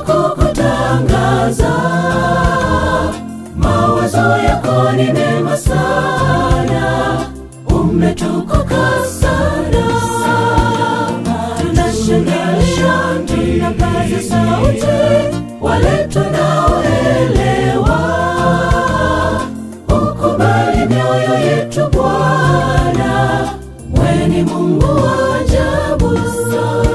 kukutangaza. Mawazo yako ni mema sana, umetukuka sana. Tunashangilia, tunapaza sauti, wale tunaoelewa. Ukubali mioyo yetu Bwana, wewe ni Mungu wa ajabu sana.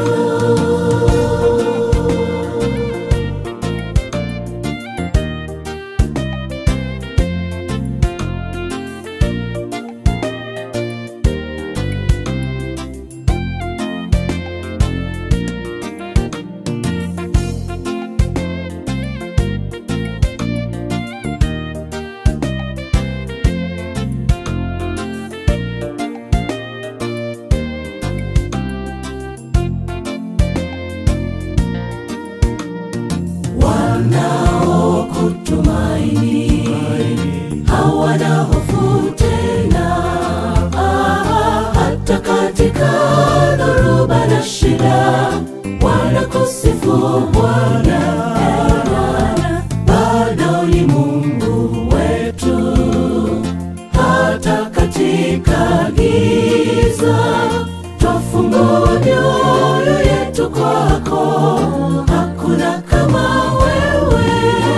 wanaokutumaini hawana hofu tena, Ah, hata katika dhoruba na shida wanakusifu Bwana. Eh, Bwana, bado ni Mungu wetu hata katika giza twafungua mioyo yetu kwako, hakuna kama wewe,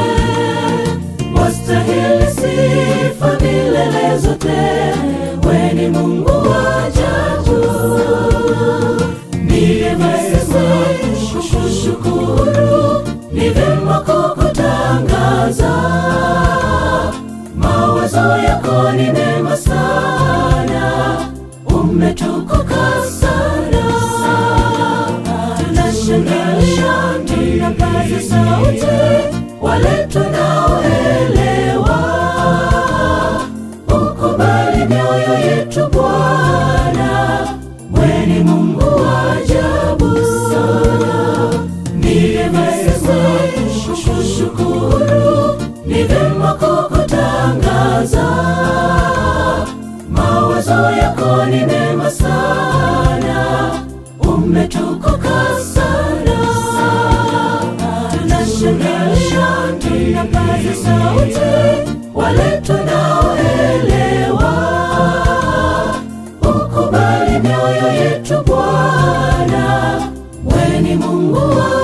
wastahili sifa milele zote, we ni Mungu wa ajabu. Ni vyema sisi kukushukuru, ni vyema kukutangaza mawazo yako ni mema sana, umetukuka sana. Tunashangilia, tunapaza sauti, wale tunaoelewa. Ukubali mioyo yetu Bwana, wewe ni Mungu wa ajabu sana. Ni vyema sisi kukushukuru, ni vyema kukutangaza. Mawazo yako ni mema sana, umetukuka sana. Tunashangilia, tunapaza sauti, wale tunaoelewa. Ukubali mioyo yetu Bwana, wewe ni Mungu wa